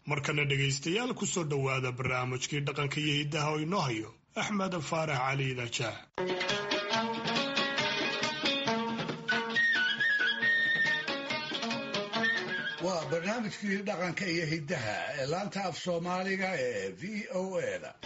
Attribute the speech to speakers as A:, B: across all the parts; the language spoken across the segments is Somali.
A: markana dhegaystayaal ku soo dhowaada barnaamijkii dhaqanka iyo hiddaha oo inoo hayo axmed faarax cali idaajaah
B: waa barnaamijkii dhaqanka iyo hiddaha ee laanta af soomaaliga ee v o a da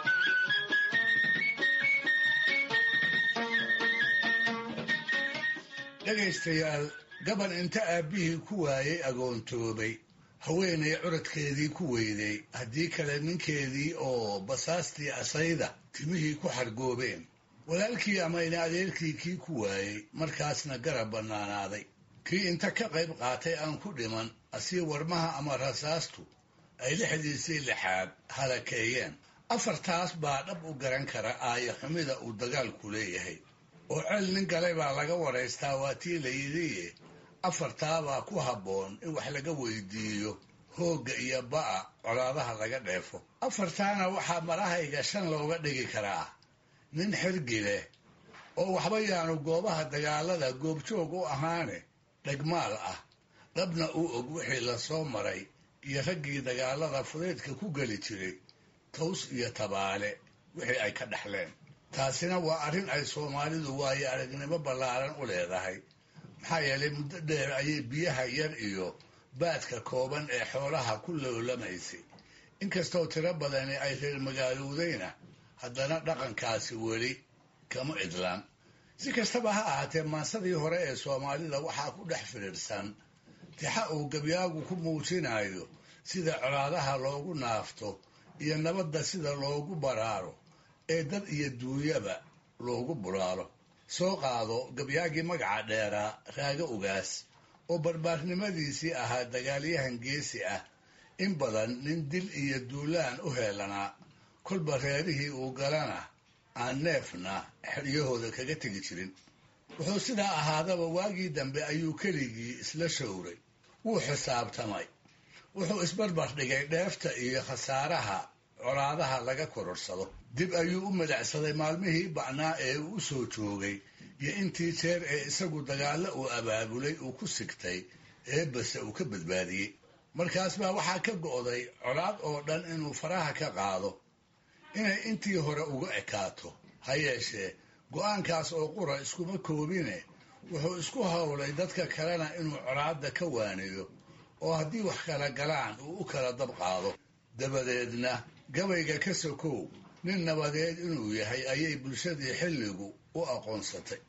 B: dhegaystayaal gaban inta aabbihii ku waayey agoontoobay haweenay curadkeedii ku weyday haddii kale ninkeedii oo basaastii asayda timihii ku xargoobeen walaalkii ama ina adeerkii kii ku waayey markaasna garab bannaanaaday kii inta ka qayb qaatay aan ku dhiman asii warmaha ama rasaastu ay lixdiisii lixaad halakeeyeen afartaas baa dhab u garan kara aaya xumida uu dagaalku leeyahay oo cel nin galay baa laga waraystaa waa tii la yidhi afartaabaa ku habboon in wax laga weydiiyo hoogga iyo ba'a colaadaha laga dheefo afartaana waxaa marahayga shan looga dhigi karaa nin xirgi leh oo waxba yaanu goobaha dagaalada goobjoog u ahaane dhegmaal ah dhabna u og wixii la soo maray iyo raggii dagaalada fudeydka ku geli jiray taws iyo tabaale wixii ay ka dhexleen taasina waa arrin ay soomaalidu waayo aragnimo ballaaran u leedahay maxaa yeelay muddo dheer ayay biyaha yar iyo baadka kooban ee xoolaha ku loolamaysay inkastoo tiro badani ay reer magaalowdayna haddana dhaqankaasi weli kama idlaan si kastaba ha ahaatee maansadii hore ee soomaalida waxaa ku dhex firiirsan tixa uu gabyaagu ku muujinayo sida colaadaha loogu naafto iyo nabadda sida loogu baraaro ee dad iyo duunyaba loogu bulaalo soo qaado gabyaagii magaca dheeraa raago ugaas oo barbaarnimadiisii ahaa dagaalyahan geesi ah in badan nin dil iyo duulaan u heelanaa kolba reerihii uu galana aan neefna xeryahooda kaga tegi jirin wuxuu sidaa ahaadaba waagii dambe ayuu keligii isla showray wuu xisaabtamay wuxuu isbarbar dhigay dheefta iyo khasaaraha colaadaha laga kororsado dib ayuu u madacsaday maalmihii bacnaa ee uu u soo joogay iyo intii jeer ee isagu dagaallo uu abaabulay uu ku sigtay eebbase uu ka badbaadiyey markaas baa waxaa ka go'day colaad oo dhan inuu faraha ka qaado inay intii hore uga ekaato ha yeeshee go'aankaas oo qura iskuma koobine wuxuu isku howlay dadka kalena inuu colaadda ka waaniyo oo haddii wax kala galaan uu u kala dab qaado dabadeedna gabayga ka sokow nin nabadeed inuu yahay ayay bulshadii xilligu u aqoonsatay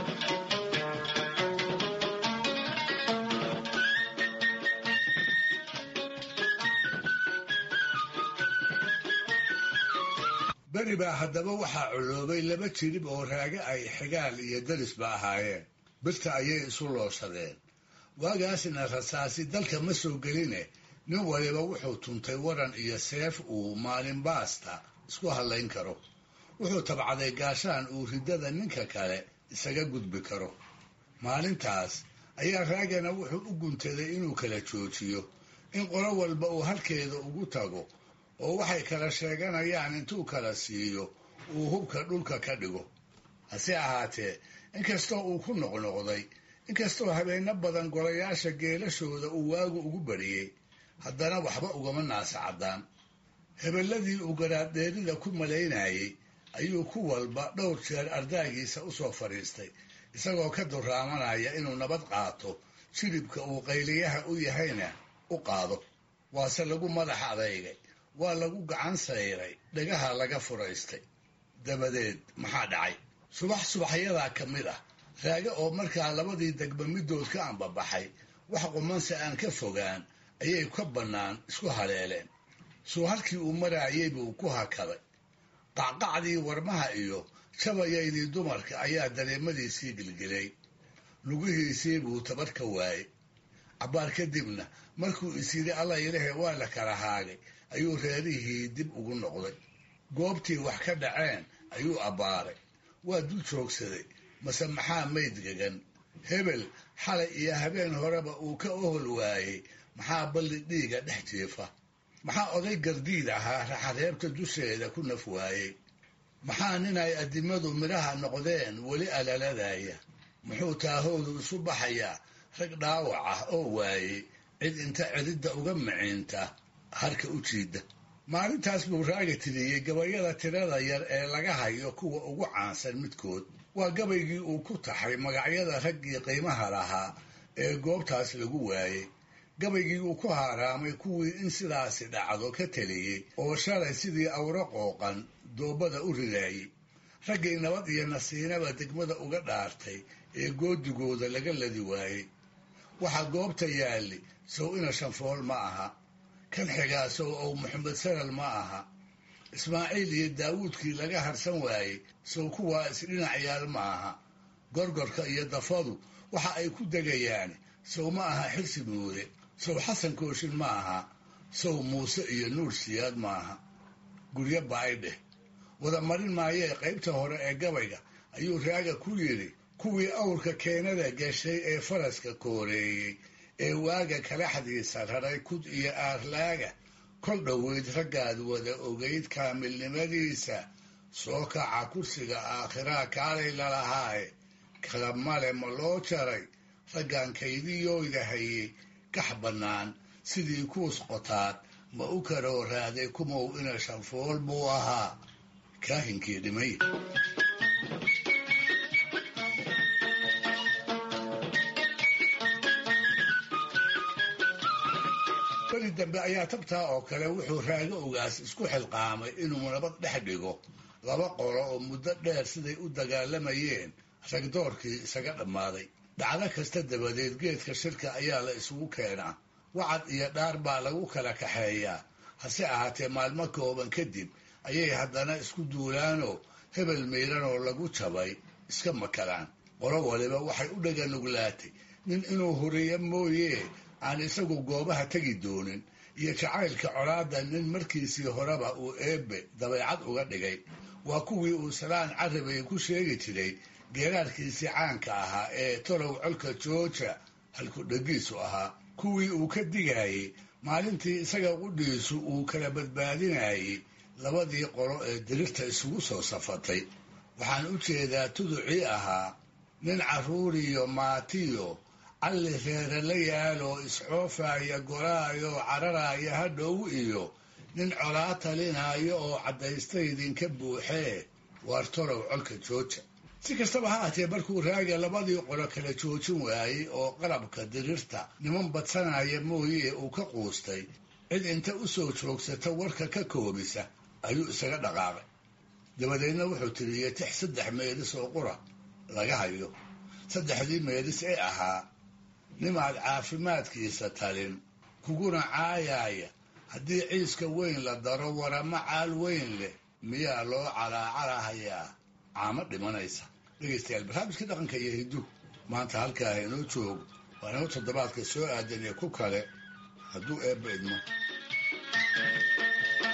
B: beri baa haddaba waxaa coloobay laba jirib oo raage ay xigaal iyo darisba ahaayeen birta ayay isu looshadeen waagaasna rasaasi dalka ma soo geline nin waliba wuxuu tuntay waran iyo seef uu maalin baasta isku hadlayn karo wuxuu tabcaday gaashaan uu riddada ninka kale isaga gudbi karo maalintaas ayaa raagana wuxuu u guntaday inuu kala joojiyo in qolo walba uu halkeeda ugu tago oo waxay kala sheeganayaan intuu kala siiyo uu hubka dhulka ka dhigo hase ahaatee inkastoo uu ku noqnoqday inkastoo habeenno badan golayaasha geelashooda uu waagu ugu bariyey haddana waxba ugama naasa caddaan hebelladii uu garaadheerida ku malaynayey ayuu ku walba dhowr jeer ardaagiisa u soo fadhiistay isagoo ka duraamanaya inuu nabad qaato jilibka uu qayliyaha u yahayna u qaado waase lagu madax adeygay waa lagu gacan sayray dhagaha laga furaystay dabadeed maxaa dhacay subax subaxyadaa ka mid ah raage oo markaa labadii degba middood ka ambabaxay wax qumanse aan ka fogaan ayay ka bannaan isku haleeleen suu halkii uu maraayay buu ku hakaday qacqacdii warmaha iyo jabayaydii dumarka ayaa dareemadiisii gilgilay lugihiisii buu tabar ka waayey cabbaar kadibna markuu is yidhi alla ilahe waa la kala haagay ayuu reerihii dib ugu noqday goobtii wax ka dhaceen ayuu abbaaray waa dul joogsaday mase maxaa mayd gagan hebel xalay iyo habeen horeba uu ka ohol waayey maxaa balli dhiiga dhex jiifa maxaa oday gardiid ahaa raxareebta dusheeda ku naf waayey maxaa nin ay addimadu midhaha noqdeen weli alaladaya muxuu taahoodu isu baxayaa rag dhaawac ah oo waayey cid inta cididda uga miciinta harka u jiida maalintaas buu raaga tiriyey gabayada tirada yar ee laga hayo kuwa ugu caansan midkood waa gabaygii uu ku taxay magacyada raggii qiimaha lahaa ee goobtaas lagu waayey gabaygii uu ku haaraamay kuwii in sidaasi dhacdo ka teliyey oo shalay sidii awro qooqan doobada u ridaayey raggii nabad iyo nasiinaba degmada uga dhaartay ee goodigooda laga ladi waayey waxaa goobta yaalli sow ina shanfool ma aha kan xigaa sow ow maxamed sanal ma aha ismaaciil iyo daawuudkii laga harsan waayey sow kuwaa isdhinac yaal ma aha gorgorka iyo dafadu waxa ay ku degayaan sow ma aha xirsi muude sow xasan kooshin ma aha sow muuse iyo nuur siyaad ma aha guryo ba-ay dheh wada marin maayee qaybta hore ee gabayga ayuu raaga ku yidhi kuwii awrka keenada gashay ee faraska kooreeyey ee waaga kalaxdiisa raray kud iyo aarlaaga kol dhoweyd raggaad wada ogeyd kaamilnimadiisa soo kaca kursiga aakhiraa kaalay lalahaaye kala male ma loo jaray raggan kaydiyooyda hayey gax bannaan sidii kuus qotaad ma u karoo raaday kumow ina shanfool buu ahaa kaahinkii dhimay beri dambe ayaa tabtaa oo kale wuxuu raago ogaas isku xilqaamay inuu nabad dhex dhigo laba qolo oo muddo dheer siday u dagaalamayeen ragdoorkii isaga dhammaaday dhacdo kasta dabadeed geedka shirka ayaa la isugu keenaa wacad iyo dhaar baa lagu kala kaxeeyaa hase ahaatee maalmo kooban kadib ayay haddana isku duulaanoo hebel miiranoo lagu jabay iska makalaan qolo waliba waxay u dhaga nuglaatay nin inuu horiyo mooyee aan isagu goobaha tegi doonin iyo jacaylka colaadda nin markiisii horeba uu eebbe dabeecad uga dhigay waa kuwii uu salaan carabay ku sheegi jiray geeraarkiisii caanka ahaa ee tolow colka jooja halkudhegiisu ahaa kuwii uu ka digayey maalintii isaga qudhiisu uu kala badbaadinayey labadii qolo ee dirirta isugu soo safatay waxaan u jeedaa tuducii ahaa nin carruuriyo maatiyo calli reere la yaaloo iscoofaya golaayo cararaya hadhow iyo nin colaa talinaayo oo caddaysta idinka buuxee waar tolow colka jooja si kastaba ha ahtee markuu raaga labadii qolo kala joojin waayey oo qalabka dirirta niman badsanaya mooyee uu ka quustay cid inta u soo joogsata warka ka koobisa ayuu isaga dhaqaaqay dabadeedna wuxuu tiriyey tix saddex meedis oo qura laga hayo saddexdii meedis ee ahaa nimaad caafimaadkiisa talin kuguna caayaaya haddii ciiska weyn la daro warama caal weyn leh miyaa loo calaacalahayaa caamo dhimanaysa dhegaystayaal barnaamijkii dhaqanka iyo hidduhu maanta halkaa inoo joogo waa inoo toddobaadka soo aadan iyo ku kale hadduu eebba idmo